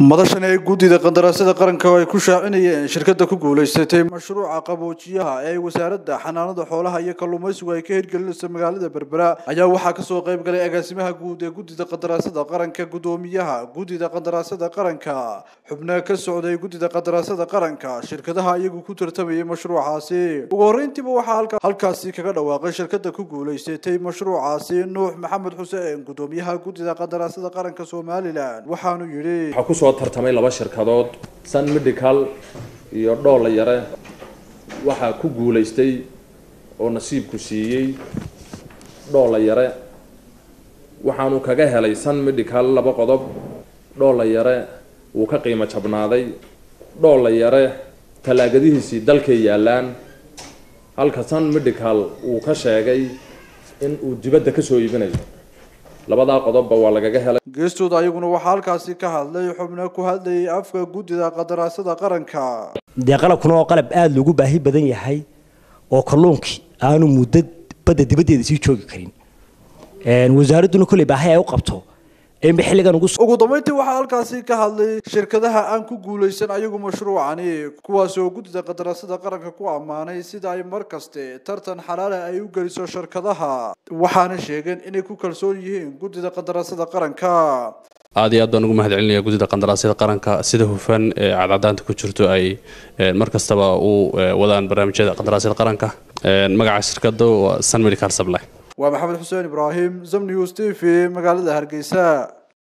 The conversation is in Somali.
madashan ee guddida qandaraasyada qaranka oo ay ku shaacinayeen shirkadda ku guulaysatay mashruuca qaboojiyaha ee wasaaradda xanaanada xoolaha iyo kalluumaysigu ay ka hirgelinayso magaalada berbera ayaa waxaa kasoo qayb galay agaasimaha guud ee guddida qandaraasyada qaranka guddoomiyaha guddida qandaraasyada qaranka xubno ka socday guddida qandaraasyada qaranka shirkadaha iyagu ku tartamayay mashruucaasi ugu horreyntiiba waxaa halkaasi kaga dhawaaqay shirkadda ku guulaysatay mashruucaasi nuux maxamed xuseen guddoomiyaha guddida qandaraasyada qaranka somalilan waxaanu yidhi waxaa kusoo tartamay laba shirkadood sun medical iyo dhoolla yare waxaa ku guulaystay oo nasiibku siiyey dhoolla yare waxaanu kaga helay sun medical laba qodob dhoolla yare wuu ka qiimo jabnaaday dhoolla yare tallaagadihiisii dalkay yaallaan halka sun medical uu ka sheegay in uu dibadda kasoo iibinayo labadaa qodobba waa lagaga helay geestooda ayaguna waxaa halkaasi ka hadlay xubno ku hadlayay afka guddida qandaraasyada qaranka dee qalabkuna oo qalab aada loogu baahi badan yahay oo kalluunkii aanu muddo badda dibaddeeda sii joogi karin wasaaradduna kolley baahi ay u qabto inba xilligan ugu ugu dambeyntii waxaa halkaasi ka hadlay shirkadaha aan ku guulaysan ayagu mashruucani kuwaas oo guddida qandaraasyada qaranka ku ammaanay sida ay mar kaste tartan xalaala ay u geliso shirkadaha waxaana sheegeen inay ku kalsoon yihiin guddida qandaraasyada qaranka aad iyo aad baan ugu mahad celinaya guddida qandaraasyada qaranka sida hufan ee cadcadaanta ku jirto ay mar kastaba u wadaan barnaamijyada qandaraasyada qaranka magaca shirkadda waa sun medical supply waa maxamed xuseen ibraahim zamnews t v magaalada hargeysa